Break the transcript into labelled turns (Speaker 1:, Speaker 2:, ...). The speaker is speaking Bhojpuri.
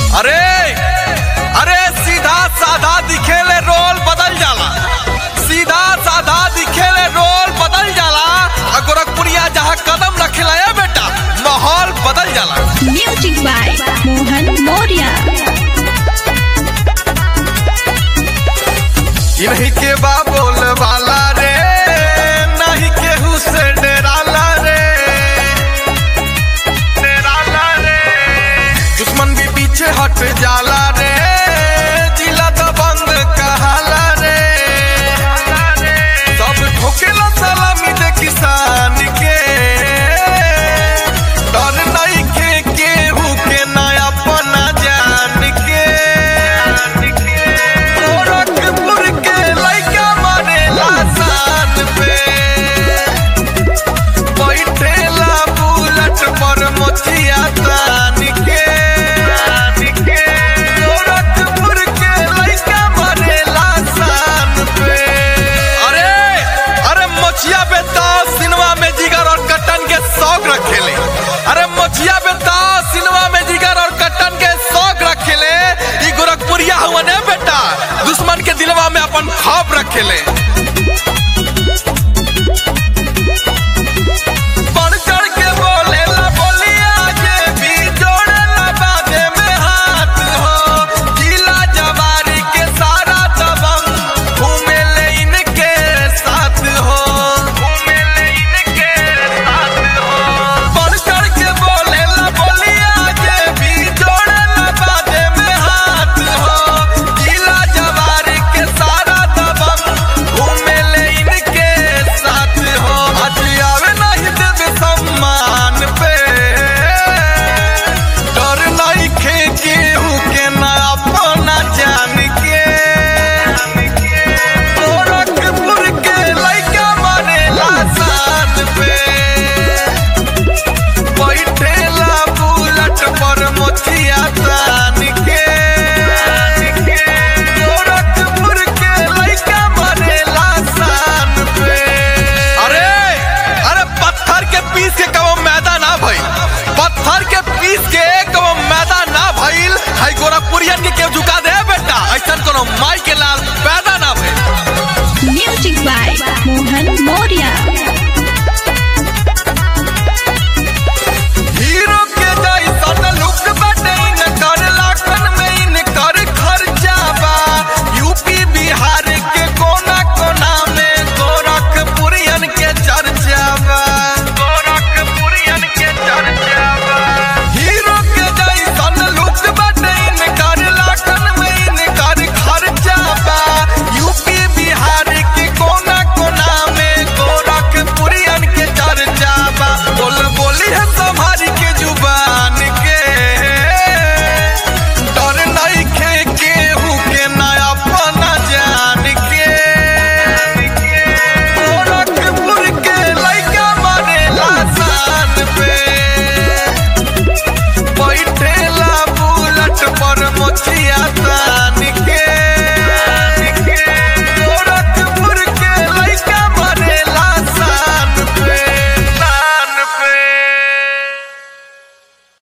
Speaker 1: अरे अरे सीधा साधा दिखेले रोल बदल जाला सीधा साधा दिखेले रोल बदल जाला आ गोरखपुरिया जहाँ कदम रखेला ए बेटा माहौल बदल जाला
Speaker 2: Music by Mohan Moria.
Speaker 1: इन्हीं के बा बोल वाला रे नहीं केहू से डराला रे डराला रे दुश्मन भी पीछे हट जाला